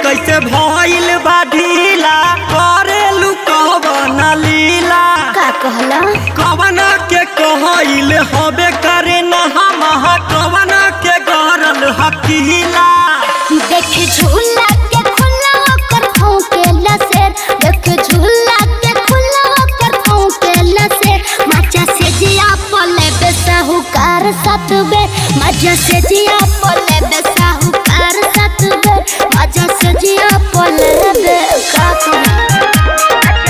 कैसे भइल बा ढीला करे लुकवन लीला का कहला कवन के कहइल हबे करे न हम कवन के गरल हकीला देख झूला के खुला होकर फौकेला शेर देख झूला के खुला होकर फौकेला शेर मजा से जिया पले बेसाहुकार साथ बे मजा से जिया पले बेसाहुकार साथ बे मजा से जिया पले बे का कहला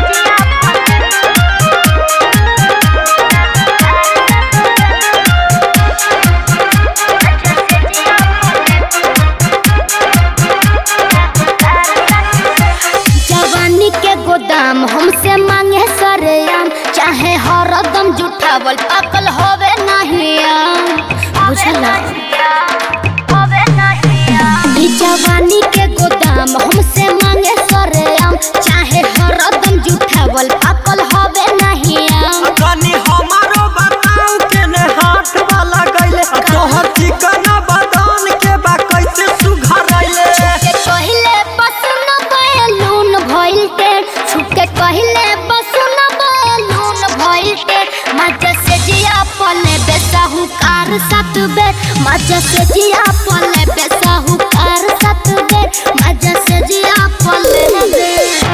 जवानी के गोदाम हमसे मांगे सरेआम चाहे हरदम जुठावल पाकल होवे नहीं आम बुझला ई जवानी के गोदाम हमसे मांगे सरेआम चाहे हरदम जुठावल पाकल होवे नहीं आम तनी हमारो बताऊ केने हाथ वाला गइले तोहर चिकना बदन के बा कैसे सुघरैले के कहले बसन बैलून भइल के छुके कहले बसन बैलून भइल के मजा से जिया पले बेसाहुकार साथ बे मजा से जिया पले बेसाहुकार साथ बे मजा से जिया पले बे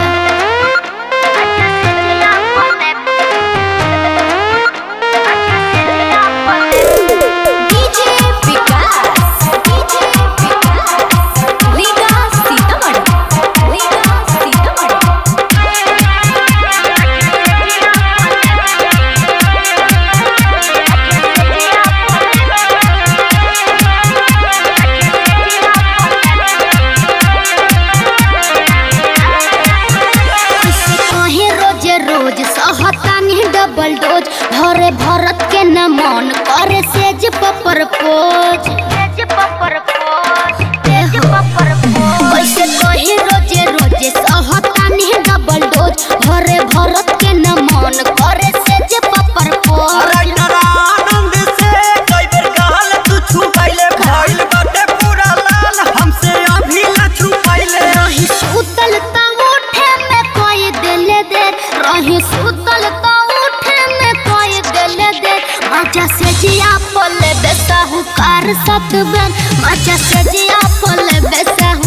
डीजे विकास डीजे विकास लीगा सीतामढ़ी लीगा सीतामढ़ी कहीं रोजे रोज सहतानी डबल डोज भरे भरत के न मन करे सेज पपर पोज कैसे कहीं रोजे रोजे सहतानी डबल डोज भरे भरत के न मन करे सेज पपर पोज राइटर आनंद से कई बेर कहल तू छुपैले भइल बाटे पूरा लाल हमसे अभी न छुपैले रही सुतल त उठे में कोई दिल दे रही सुतल त उठे में कोई दिल दे मजा से जिया पले बेसाहुकार सत बन मजा से जिया पले बेसाहु